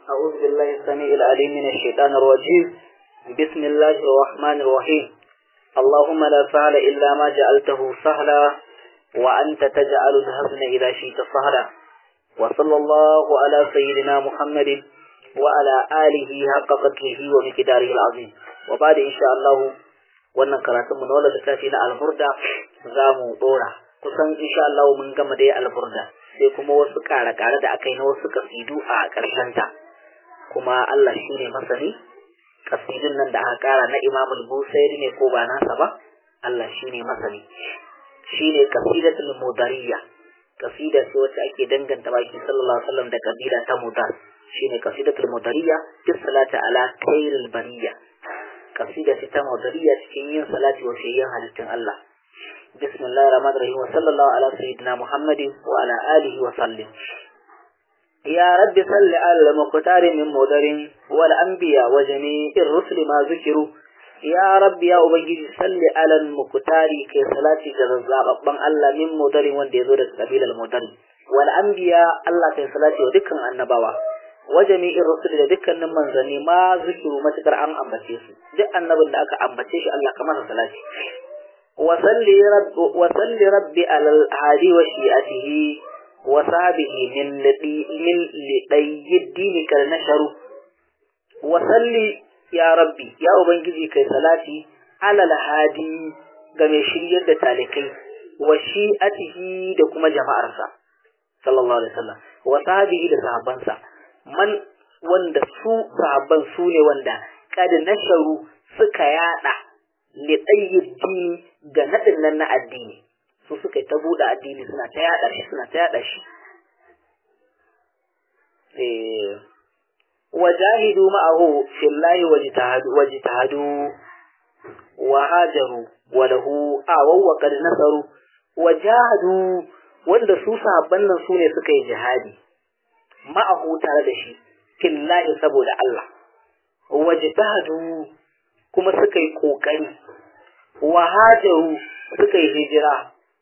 أعوذ بالله السميع العليم من الشيطان الرجيم بسم الله الرحمن الرحيم اللهم لا سهل إلا ما جعلته سهلا وأنت تجعل الحزن إذا شئت سهلا وصلى الله على سيدنا محمد وعلى آله حق قدره ومقداره العظيم وبعد إن شاء الله wannan karatun mu na wannan littafi na alburda za mu dora kusan insha Allah mun gama dai alburda sai kuma wasu kare-kare da aka yi na wasu kasidu a ƙarshen ta kuma Allah shi ne masani kasidun nan da aka kara na Imam al-Busairi ne ko ba nasa ba Allah shi ne masani shi ne kasidatul mudariya kasida ce wacce ake danganta baki sallallahu alaihi wasallam da kabila ta mudar shine kasidatul mudariya fi salati ala khairil bariya kasida ce ta mudariya cikin yin salati wa shayyan halittun Allah bismillahir rahmanir rahim wa sallallahu ala sayyidina muhammadin wa ala alihi wa sallim يا رب صل على المختار من مدر والأنبياء وجميع الرسل ما ذكروا يا رب يا أبنجي صل على المختار كي صلاتي جزاء ربان الله من مدر وان يزور سبيل المدر والأنبياء الله كي صلاتي ودكا النبوة وجميع الرسل ودكا من زني ما ذكروا ما تكر عن أمبتيس دي النبي لك أمبتيش الله كما صلاتي وصل رب وصل ربي على الهادي وشيئته وصحبه من لدي من لدي الدين كالنشر وصلي يا ربي يا ubangiji kai salati ala alhadi ga mai shiryar da talikai wa shi'atihi da kuma jama'arsa sallallahu alaihi wasallam wa sahbihi da sahabbansa man wanda su sahabban su ne wanda kad nasharu suka yada li dini ga nadin nan na addini su suka ta buɗe addini suna ta yaɗa shi suna ta yaɗa shi wajahidu ma'ahu fillahi wajtahadu wajtahadu wa hajaru wa lahu awaw wa qad nasaru wajahadu wanda su sahabban nan sune suka yi jihadi ma'ahu tare da shi fillahi saboda Allah wajtahadu kuma suka yi kokari wa hajaru suka yi hijira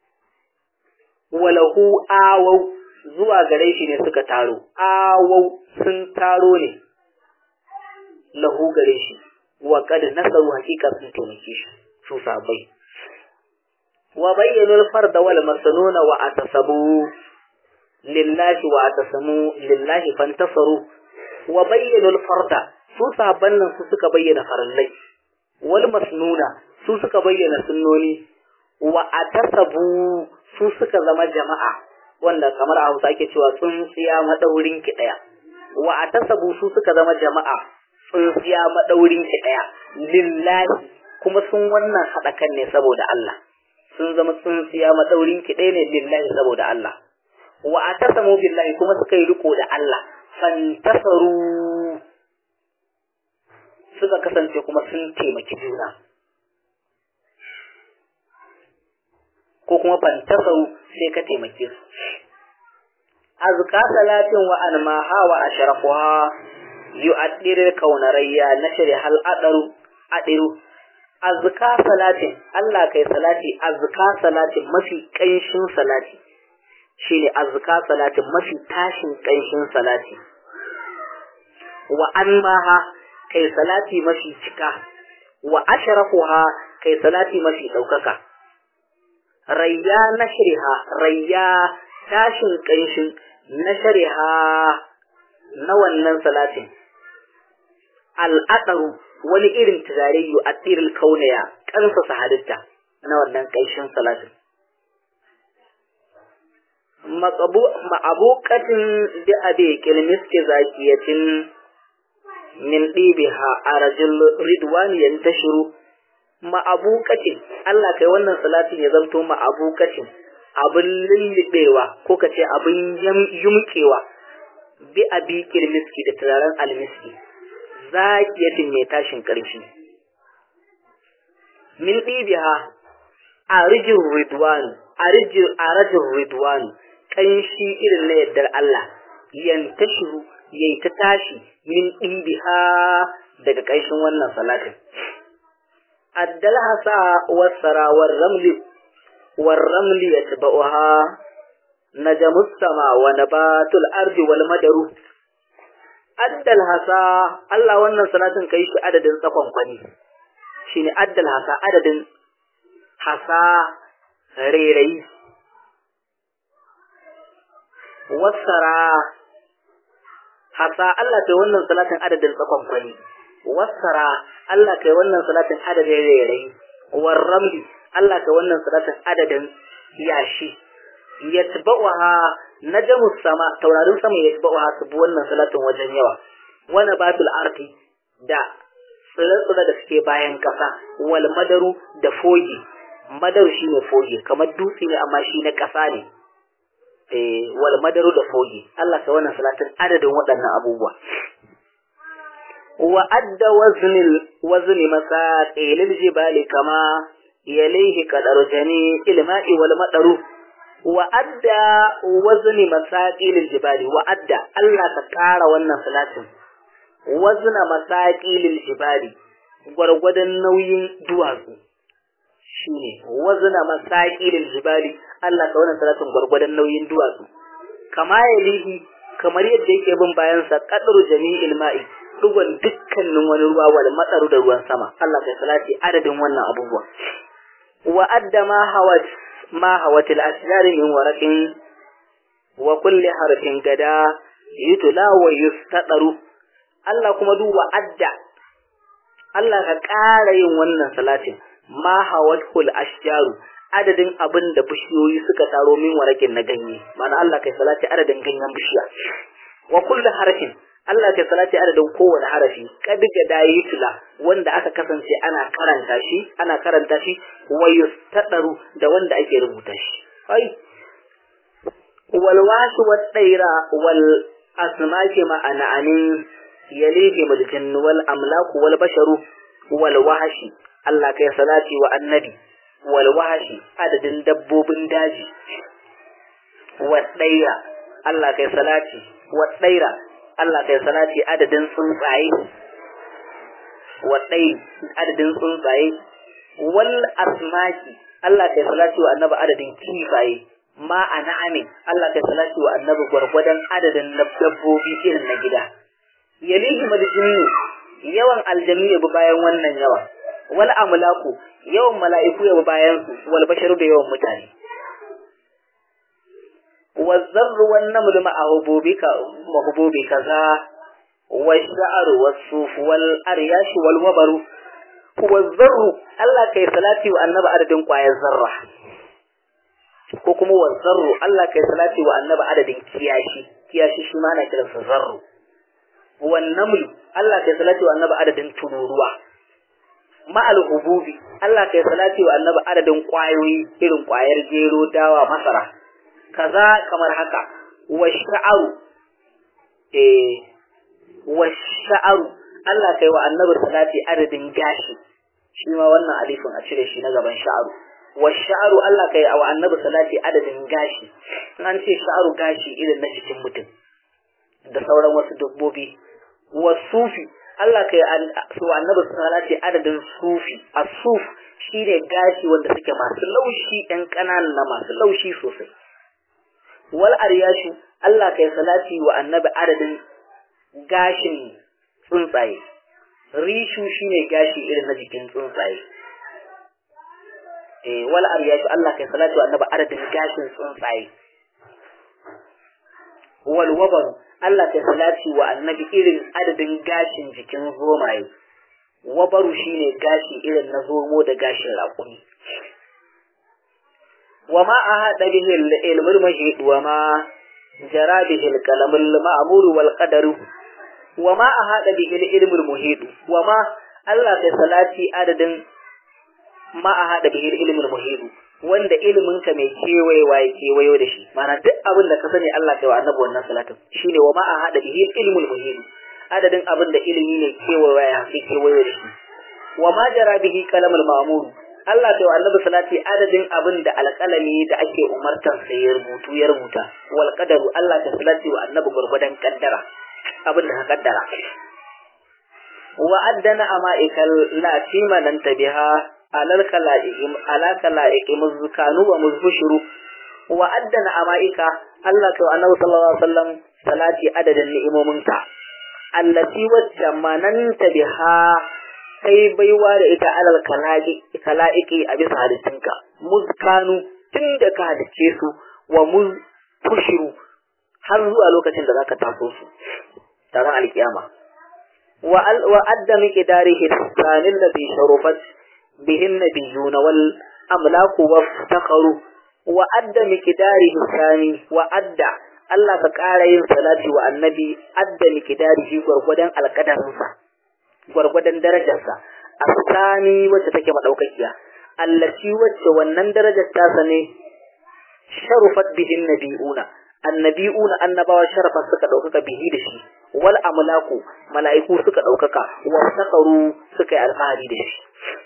walahu awau zuwa gare shi ne suka taro awau sun taro ne lahu gare shi wa qad nasaru hakika sun taimake shi su sabai wa bayyana al-fard wal masnuna wa atasabu lillahi wa atasamu lillahi fantasaru wa bayyana al-fard su saban nan su suka bayyana farallai wal masnuna su suka bayyana sunnoni wa atasabu su suka zama jama'a wanda kamar a Hausa ake cewa tsuntsiya madaurin ki daya wa atasabu su suka zama jama'a tsuntsiya madaurin ki daya lillahi kuma sun wannan hada kan ne saboda Allah sun zama tsuntsiya madaurin ki daya ne lillahi saboda Allah wa atasamu billahi kuma suka yi riko da Allah fantasaru suka kasance kuma sun taimaki juna ko kuma fantasau sai ka taimake su azka salatin wa anmaha wa ashrafuha yu'addir kaunarayya nashri hal adaru adiru azka salatin Allah kai salati azka salatin mafi kanshin salati shine azka salatin mafi tashin kanshin salati wa anmaha kai salati mafi cika wa ashrafuha kai salati mafi daukaka rayya na shariha rayya tashin ƙanshin na shariha na wannan salatin al'adaru wani irin turare yu a tsirin kaunaya ƙansasa halitta na wannan ƙanshin salatin ma'abukatin da abe kilmiski zakiyatin min ɗibiha a rajin ridwaniyan ta shiru ma'abukacin Allah kai wannan salatin ya zanto ma'abukacin abin lullubewa ko ka ce abin yumkewa bi abi kirmiski da turaren almiski zakiyatin mai tashin ƙarfi min ɗibiha a rijin ridwanu a rajin ridwanu ƙanshi irin na yardar Allah yantashiru yayi ta tashi min ɗibiha daga ƙanshin wannan salatin الدلهسا والسرى والرمل والرمل يتبعها نجم السماء ونبات الأرض والمدر addal hasa Allah wannan salatin kai shi adadin tsakon kwani shine addal hasa adadin hasa rerai wasara hasa Allah kai wannan salatin adadin tsakon kwani wasara Allah kai wannan salatin adadin rerai warramli Allah kai wannan salatin adadin yashi yatba'uha najmus sama taurarin sama yatba'uha su bi wannan salatin wajen yawa wana batul ardi da tsire-tsire da suke bayan kasa wal madaru da fogi madaru shine fogi kamar dutse ne amma shi na kasa ne eh wal madaru da fogi Allah kai wannan salatin adadin waɗannan abubuwa wa adda waznil wazni masaqilil jibali kama yalihi qadar jani ilma'i wal madaru wa adda wazni masaqilil jibali wa adda Allah ka kara wannan salatin wazna masaqilil jibali gwargwadon nauyin duwatsu shine wazna masaqilil jibali Allah ka wannan salatin gwargwadon nauyin duwatsu kama yalihi kamar yadda yake bin bayan sa qadru jami'il ma'i dugon dukkanin wani ruwa wal matsaru da ruwan sama Allah kai salati adadin wannan abubuwa wa adda ma hawat ma hawat al ashjar min waraqin wa kulli harfin gada yutla wa yustadaru Allah kuma duba adda Allah ka ƙara yin wannan salatin ma hawat kul ashjaru adadin abin da bishiyoyi suka taro min warakin na ganye mana Allah kai salati adadin ganyen bishiya wa kulli harfin Allah kai salati adadin kowane harafi kadiga dayi tula wanda aka kasance ana karanta shi ana karanta shi wa yustadaru da wanda ake rubuta shi ai wal washi wat daira wal asmaki ma'ana anin yalihi mulkin wal amlaku wal basharu wal wahashi Allah kai salati wa annabi wal wahashi adadin dabbobin daji wa daira Allah kai salati wa daira Allah kai salati adadin tsuntsaye waɗai adadin tsuntsaye wal asmaki Allah kai salati wa annabi adadin kifaye ma a na'ami Allah kai salati wa annabi gwargwadon adadin dabbobi irin na gida yalihi maljinnu yawan aljannu ya bi bayan wannan yawa wal amlaku yawan mala'iku ya bi bayan su wal basharu da yawan mutane والذر والنمل مع هبوبك وهبوب كذا والشعر والصوف والأرياش والوبر والذر الله كي صلاتي وأنبا عدد قوايا الذرة ko kuma wazzarru Allah kai salati wa annabi adadin kiyashi kiyashi shi ma ana kiransa zarru wan naml Allah kai salati wa annabi adadin tururuwa ma'al hububi Allah kai salati wa annabi adadin kwayoyi irin kwayar gero dawa masara kaza kamar haka wa sha'aru eh wa sha'aru Allah kai wa annabi salati adadin gashi shi ma wannan alifin a cire shi na gaban sha'aru wa sha'aru Allah kai wa annabi salati adadin gashi an ce sha'aru gashi irin na cikin mutum da sauran wasu dabbobi wa sufi Allah kai wa annabi salati adadin sufi as-suf shine gashi wanda suke masu laushi ɗan ƙananan na masu laushi sosai wal aryashu Allah kai salati wa annabi adadin gashin tsuntsaye rishu shine gashi irin na jikin tsuntsaye eh wal aryashu Allah kai salati wa annabi adadin gashin tsuntsaye wal wabaru Allah kai salati wa annabi irin adadin gashin jikin zomaye wabaru shine gashi irin na zomo da gashin raƙumi وما أهد به العلم المجيد وما جرى به الكلام المأمور والقدر وما أهد به العلم المحيط وما الله في صلاتي عدد ما أهد به العلم المحيط wanda ilimin ka mai kewayewa ya kewayo da shi mana duk abin da ka sani Allah kai wa annabi wannan salatin shine wa ma a hada bihi ilmul muhim adadin abin da ilimi ne kewayewa ya kewayo da shi wa ma jara bihi kalamul ma'mur Allah ta annabi salati adadin abin da alƙalami da ake umartan sai ya rubutu ya rubuta wal qadaru Allah ta salati wa annabi gurgudan kaddara abin da ka kaddara wa addana ama'ikal la tima lan tabiha alal kala'ikim ala kala'ikim muzkanu wa muzbushuru wa addana ama'ika Allah ta annabi sallallahu alaihi wasallam salati adadin ni'imominka allati wacce mananta biha kai baiwa da ita alal kala'iki a bisa halittunka muzkanu tun da ka halicce su wa muz tushiru har zuwa lokacin da zaka taso su taron alkiyama wa adda miqdarihi tsanin da bi sharufat bihin nabiyuna wal amlaku waftaqaru wa adda miqdarihi tsani wa adda Allah ka ƙara yin salati wa annabi adda miqdarihi gwargwadon alƙadarinsa gwargwadon darajarsa asani wacce take madaukakiya allati wacce wannan darajar tasa ne sharufat bihin nabiyuna annabi'una annabawa sharafa suka ɗaukaka bihi da shi wal amlaku mala'iku suka ɗaukaka wa sakaru suka yi alfahari da shi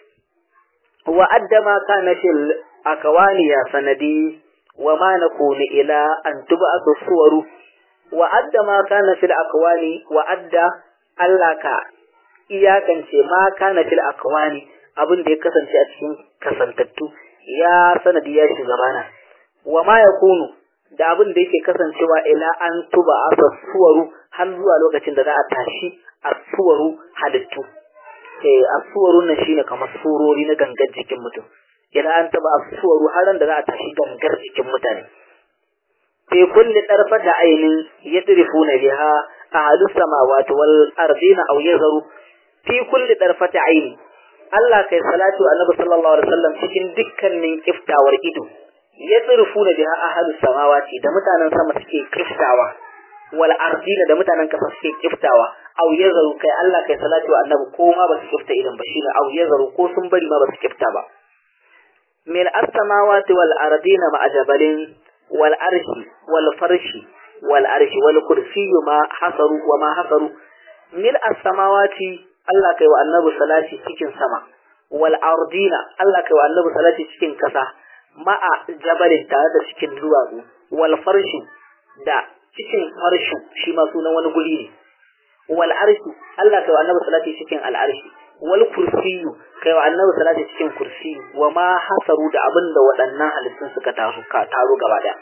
wa addama kana fil akawani ya sanadi wa ma nakunu ila an tub'atu suwaru wa addama kana fil akwani wa adda Allah ka iyakance ma kana fil akwani abin da ya kasance a cikin kasantattu ya sanadi ya shugabana wa ma yakunu da abin da yake kasancewa ila an tuba asa suwaru har zuwa lokacin da za a tashi a suwaru halittu eh a suwaru nan shine kamar surori na gangar jikin mutum ila an tuba suwaru har da za a tashi gangar jikin mutane fi kulli darfata ainin yadrifuna biha ahadu samawati wal ardina aw yazru fi kulli darfata aini Allah kai salatu annabi sallallahu alaihi wasallam cikin dukkanin kiftawar ido ya tsirfu da biha ahadu samawati da mutanen sama suke kiftawa wal ardina da mutanen kasa suke kiftawa aw yazaru kai Allah kai salatu wa annabi ko ma ba su kifta idan ba shine aw yazaru ko sun bari ma ba su kifta ba min as-samawati wal ardina ma ajabalin wal arshi wal farshi wal arshi wal kursiyyu ma hasaru wa ma hasaru min as-samawati Allah kai wa annabi salati cikin sama wal ardina Allah kai wa annabi salati cikin kasa ma'a jabalin tare da cikin duwatsu wal farshu da cikin farshu shi ma sunan wani guri ne wal arshu Allah kai wa annabi salati cikin al arshi wal kursiyu kai wa annabi salati cikin kursiyu wa ma hasaru da abin da waɗannan halittun suka taru ka taro gaba daya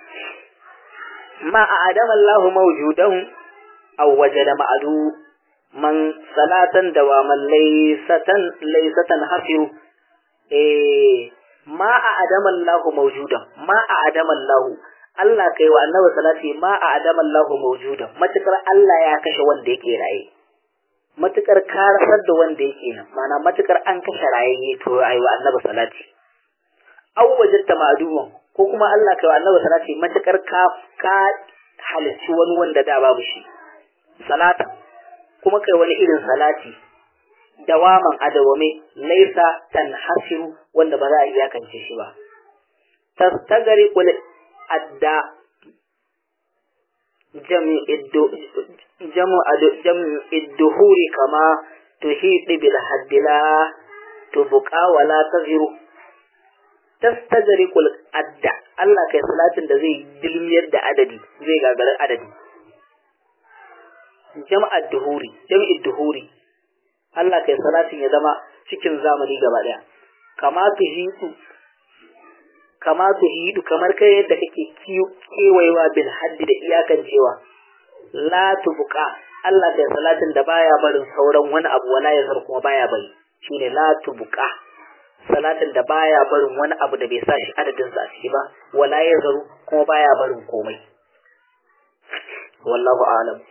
ma a adama Allah mawjudan aw wajada ma'adu man salatan dawaman laysatan laysatan hafiru eh ma a adaman lahu maujudan ma a adaman lahu Allah kai wa annabi salati ma a adaman lahu maujudan matukar Allah ya kashe wanda yake raye matukar ka rasar da wanda yake nan mana matukar an kashe raye to ayi wa annabi salati aw wajadta ma'duwan ko kuma Allah kai wa annabi salati matukar ka ka halicci wani wanda da babu shi salata kuma kai wani irin salati dawaman adawame laisa tanhasiru wanda ba za a iyakance shi ba tastagari kul adda jamu idduhuri kama tuhidi bil haddila tubuqa wala taziru tastagari kul adda Allah kai salatin da zai dilmiyar da adadi zai gagarar adadi jama'ad duhuri jam'id duhuri Allah kai salatin ya zama cikin zamani gaba daya kama tu hidu kama tu hidu kamar kai yadda kake kewayewa bil haddi da iyakan cewa la tubqa Allah kai salatin da baya barin sauran wani abu wala ya kuma baya bari shine la tubqa salatin da baya barin wani abu da bai sa shi adadin sa ciki ba wala ya zaru kuma baya barin komai wallahu a'lam